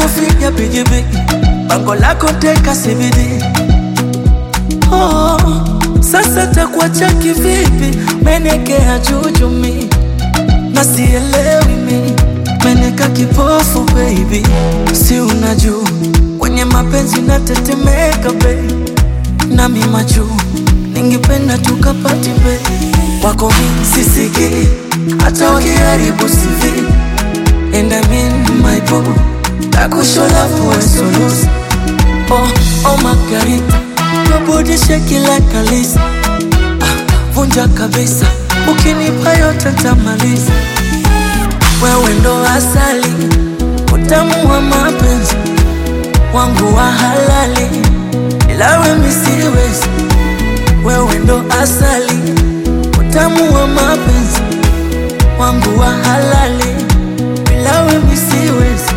lako figa bigibigi, bango lako teka CBD. Oh, sasa takuacha kivipi? Menekea jujumi na sielewi mi, meneka kipofu baby, si unajua kwenye mapenzi natetemeka baby, nami majuu ningependa tukapati baby, wako mi sisiki hata wakiharibu CV and I mean my boo, takushola for solution. Oh, oh Margarita, your body shaking like a lisa. Ah, vunja kabisa, ukinipa yote ntamaliza. Wewe ndo asali, utamu wa mapenzi wangu wa halali, ila we mi siwezi. Wewe ndo asali, utamu wa mapenzi wangu wa halali, ila we mi siwezi.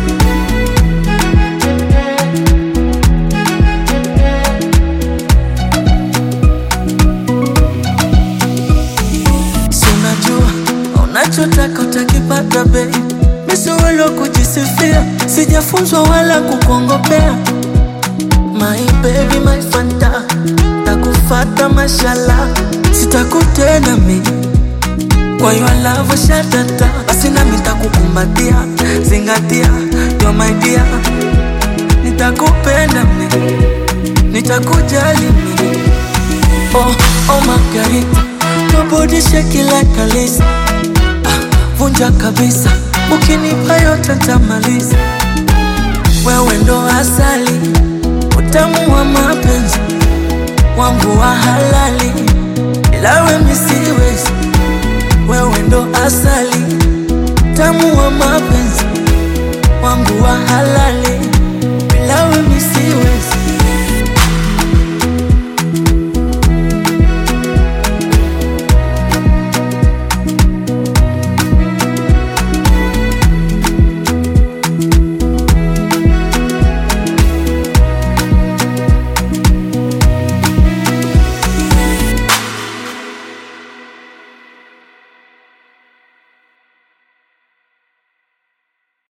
Si unajua unachotaka utakipata bei, misiwelo kujisifia, sijafunzwa wala kukongopea. My baby, my fanta, takufata mashala, sitakutenda mi kwa hiyo love shatata, basi nami takukumbatia, zingatia, you're my dear, nitakupenda mi, nitakujali mi Oh, oh Margarita, your body shaking like a lisa. Ah, vunja kabisa, ukinipa yote ntamaliza. Wewe ndo asali, utamu wa mapenzi wangu wa halali, ila we mi siwezi. Wewe ndo asali, utamu wa mapenzi wangu wa halali,